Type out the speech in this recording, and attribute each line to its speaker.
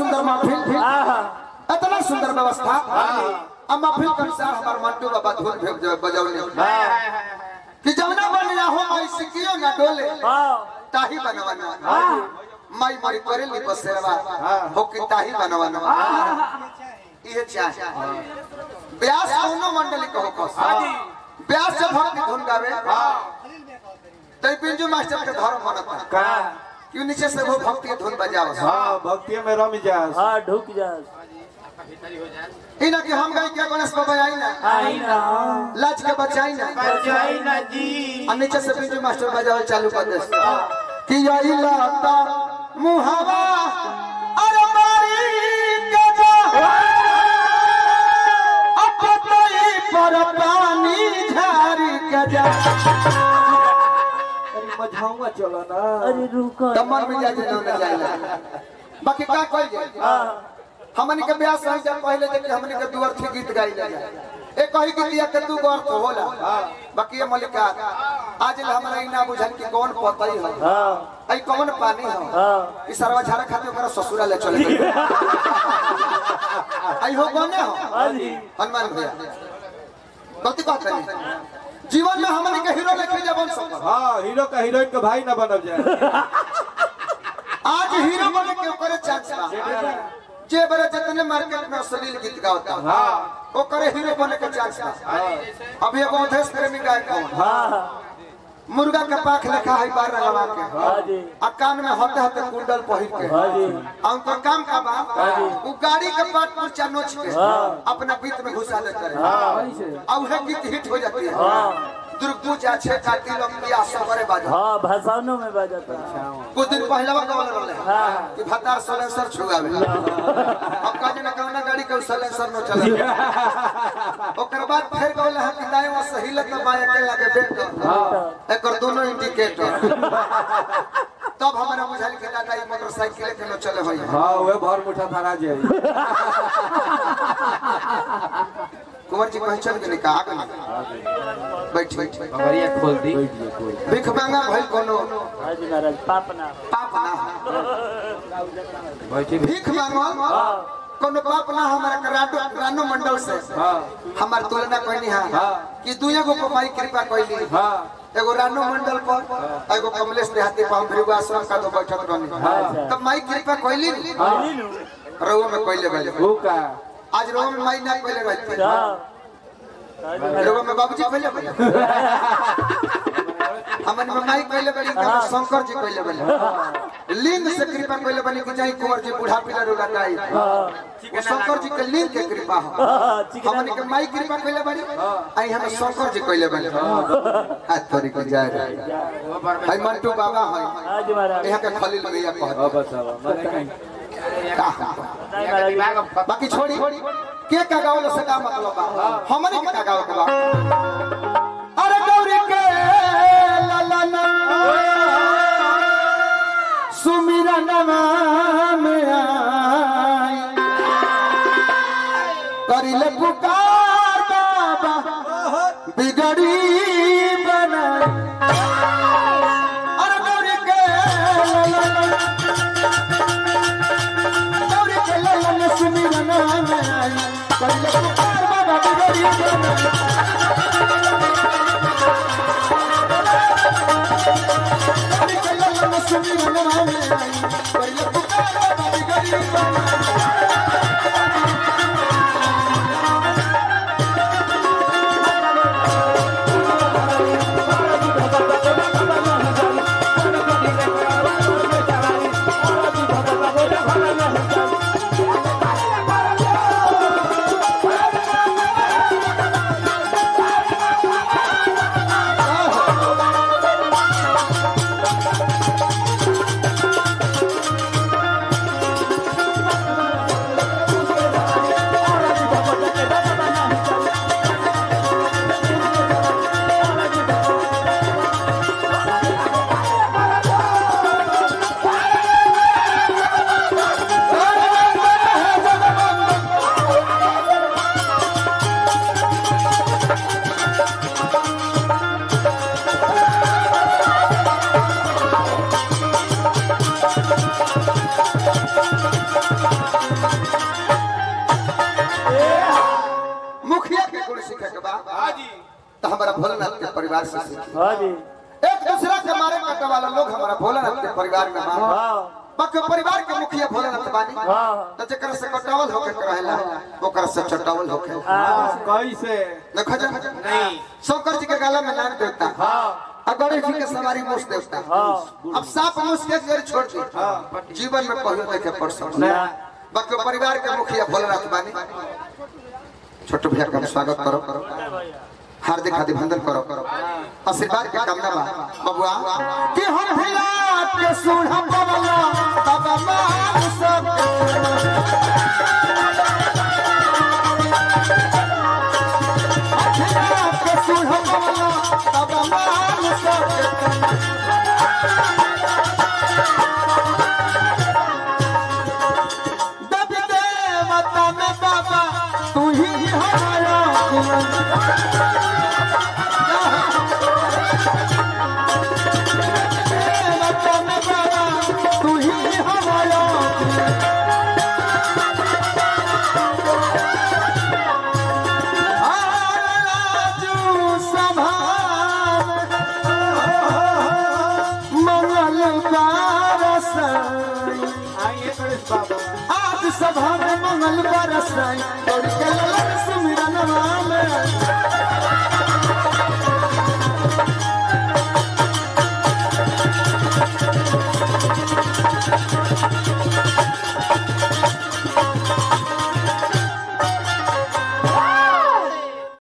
Speaker 1: सुंदर महफिल
Speaker 2: आहा
Speaker 1: इतना सुंदर व्यवस्था अब महफिल के अनुसार हमार मंटू बाबा धुन भेज बजौले कि जौना बन रहो माई सिकियो ना डोले
Speaker 2: हाँ
Speaker 1: ताही बनवाना माई मरी करे ली बसेरवा हो कि ताही बनवाना ये चाहे व्यास कौनो मंडली कहो कस व्यास से भक्ति धुन गावे तै पिंजू मास्टर के धर्म बनता
Speaker 3: का
Speaker 1: क्यों नीचे से वो भक्ति धुन बजाव
Speaker 3: हाँ भक्ति में रम जा
Speaker 2: हाँ ढुक जा
Speaker 1: इना कि हम गई क्या गणेश बाबा आई ना
Speaker 2: आई ना
Speaker 1: लाज के बचाई ना
Speaker 3: बचाई ना जी
Speaker 1: और नीचे से पिंजू मास्टर बजावल चालू कर दे कि आई लाता मुहावा अरे मारी के जा अब तई पर पानी झारी के जा
Speaker 3: अरे मझाऊंगा चलो ना
Speaker 2: अरे रुको
Speaker 1: कमर में जा जे ना जाइला बाकी का कह जाए
Speaker 2: हाँ
Speaker 1: हमनी के ब्याह सही जब पहले देखे हमनी के दुआर थी गीत गाई जाए ए कही कि दिया के तू गौर तो होला बाकी ये मलिका आज ले हमरा ई ना बुझल कि कौन पतई हो
Speaker 2: हाँ
Speaker 1: आई कौन पानी हो
Speaker 2: हाँ
Speaker 1: ई सरवा झाड़ा खाते ओकरा ससुरा ले चले गए आई हो कौन हो
Speaker 2: हाँ जी
Speaker 1: हनुमान भैया गलती बात नहीं जीवन में हमनी के हीरो लेके जबन सब
Speaker 3: हाँ हीरो का हीरोइन का भाई ना बनब जाए
Speaker 1: आज हीरो बने के ओकरे चांस बा जे बड़े जितने मार्केट में अश्लील गीत गाता
Speaker 3: हाँ
Speaker 1: ओकरे हीरो बने के चांस बा अभी एगो अवधेश प्रेमी गायक कौन
Speaker 2: हाँ
Speaker 1: मुर्गा के पाख लेखा है बार रंगवा के
Speaker 2: हाँ जी
Speaker 1: आ कान में हते हते कुंडल पहिर के
Speaker 2: हाँ जी
Speaker 1: आ उनका काम का बा वो गाड़ी के पाट पर चनोच के
Speaker 2: हाँ।
Speaker 1: अपना बीत में घुसा देते रहे
Speaker 2: हाँ
Speaker 1: आ उहे गीत हिट हो जाती है
Speaker 2: हाँ
Speaker 1: दुर्गपूजा छे काटी लोग पिया सबरे बाजा
Speaker 2: हाँ भाषाओं में बजाता है
Speaker 1: कुछ दिन पहले वो कवल रहले
Speaker 2: हाँ
Speaker 1: कि भतार सलेंसर छुगावे अब का जना कौना गाड़ी के सलेंसर न चले ओकर बाद फिर कहले हम कि दाएं वो सही लग बाएं के लगे बेट एकर दोनों इंडिकेटर तब हमारा बुझाइल कि दादा ई मोटरसाइकिल के न चले होई
Speaker 3: हाँ वह भर मुठा थारा जाए
Speaker 1: कुंवर जी पहचान के निका आगे बैठ बैठ
Speaker 4: बढ़िया खोल दी
Speaker 1: भिख मांगा भइल कोनो
Speaker 2: हाँ जी महाराज पापना
Speaker 1: पाप ना
Speaker 4: बैठी
Speaker 1: भीख मांगल कोनो पाप ना हमारा कराटो रानो मंडल से
Speaker 3: हाँ
Speaker 1: हमार तुलना कहनी है कि तू एगो पपाई कृपा कहली
Speaker 3: हाँ
Speaker 1: एगो रानो मंडल पर एगो कमलेश देहाती पर हम भृगु आश्रम का दो बैठक रहनी तब माई कृपा कहली
Speaker 2: बोली नु
Speaker 1: रउआ में कहले बले
Speaker 3: वो का
Speaker 1: आज रउआ में माई ना कहले रहती
Speaker 2: हाँ हाँ जी महाराज
Speaker 1: रउआ में बाबूजी कहले बले हमन में माई कहले बली कि हमर शंकर जी कहले बले लिंग से कृपा कहले बली कि जाई कुंवर जी बूढ़ा पीला रोगा जाई वो शंकर जी के लिंग के कृपा हो
Speaker 2: हाँ चिकना
Speaker 1: हमन के माई कृपा कहले बली आई हम शंकर जी कहले बली हाथ धरी के जाए रहे आई मंटू बाबा है
Speaker 2: हाँ जी महाराज
Speaker 1: यहाँ के खलील भैया कहत
Speaker 3: अब बतावा मैंने
Speaker 2: नहीं महाराज
Speaker 1: बाकी छोड़ी के का गावल से का मतलब बा हमने के का गावल के बा अरे गौरी के ललन सुमिरन में आई करिले पुकार बाबा बिगड़ी बना अरे गौरी के ललन गौरी के ललन सुमिरन में आई करिले पुकार बाबा बिगड़ी बना गौरी के ललन सुमिरन में आई करिले पुकार बाबा बिगड़ी बना के बाद
Speaker 3: हाँ जी
Speaker 1: तो हमारा भोलेनाथ के परिवार से सीखी
Speaker 2: हाँ जी
Speaker 1: एक दूसरा के मारे काटे वाला लोग हमारा भोलेनाथ के परिवार में मार
Speaker 2: हाँ
Speaker 1: बाकी परिवार के मुखिया भोलेनाथ बानी
Speaker 2: हाँ
Speaker 1: तो जेकर से कटावल होके रहेला ओकर से चटावल होके
Speaker 2: हाँ
Speaker 3: कैसे
Speaker 1: देखो जा
Speaker 3: नहीं
Speaker 1: शंकर जी के गला में नाग देवता
Speaker 3: हाँ
Speaker 1: और गणेश जी के सवारी मुस देवता
Speaker 2: हाँ
Speaker 1: अब सांप मुस के जड़ छोड़ दी जीवन में कहियो देखे पड़ सकता
Speaker 2: ना
Speaker 1: बाकी परिवार के मुखिया भोलेनाथ बानी छोटू भैया का स्वागत करो हार्दिक अभिनंदन करो आशीर्वाद के कामना बा बबुआ कि हम भैया के सुन हम बबला बाबा मान सब हम भैया के सुन हम बबला बाबा मान सब दब देवता में बाबा तू ही हमारा देवता में बाबा तू ही हमारा आजू सभा में मंगल का रसई
Speaker 3: आइए गणेश बाबा
Speaker 1: आज सभा में मंगल बरसाई और के ललन सुमिरन में